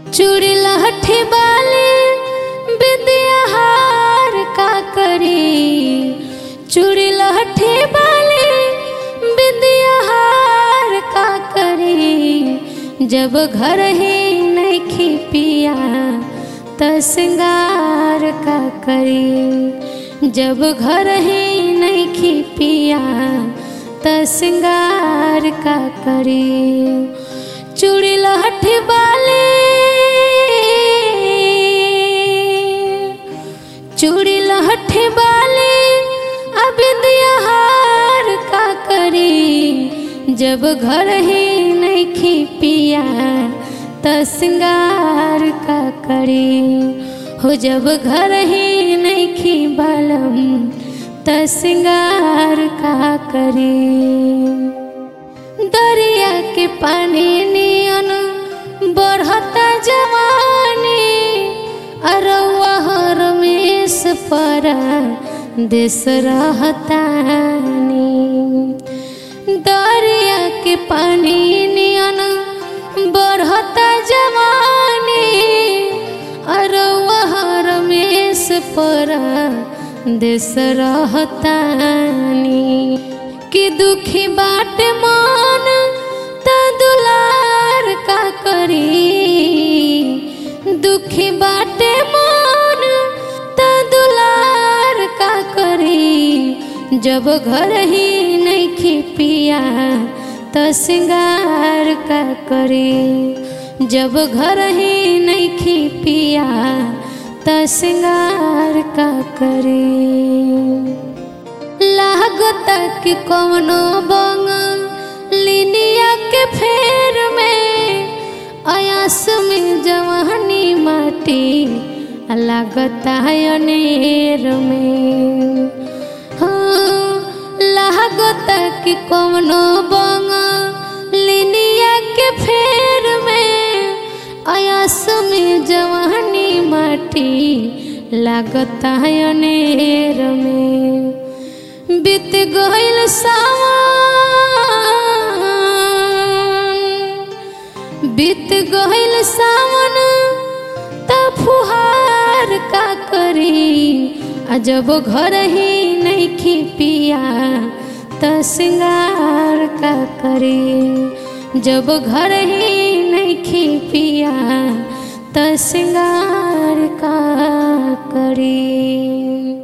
चूड़ी लहठी बाली बिंदिया हार का करी चूड़ी लहठी बाली बिंदिया हार का करी जब घर ही नहीं पिया त सिंगार का करी जब घर ही नहीं पिया त सिंगार का करी चूड़ी लहठी बाली चूड़ी लहठी बाली अबिंदिया हार का करी जब घर ही नहीं पिया त सिंगार का करी हो जब घर ही नहीं बलम त सिंगार का करी दरिया के पानी नियन बढ़ता जवानी अरवा रमेश पर देश रहतानी दरिया के पानी नियन बढ़ता जवानी अरवा रमेश पर देश रहतानी कि दुखी बाट मान त दुलार का करी दुखी बाटे मान त दुलार का करी जब घर ही नहीं पिया त सिंगार का करी जब घर ही नहीं पिया त सिंगार का करी लागत कि कौनो बंग लिनिया के फेर में अयास में जवानी माटी लागत है अनेर में हाँ लागत कि कौनो बंग लिनिया के फेर में अयास में जवानी माटी लागत है अनेर में बीत गईल सावन बीत गईल सावन त फुहार का करी आ जब घर ही नहीं पिया त सिंगार का करी जब घर ही नहीं पिया त सिंगार का करी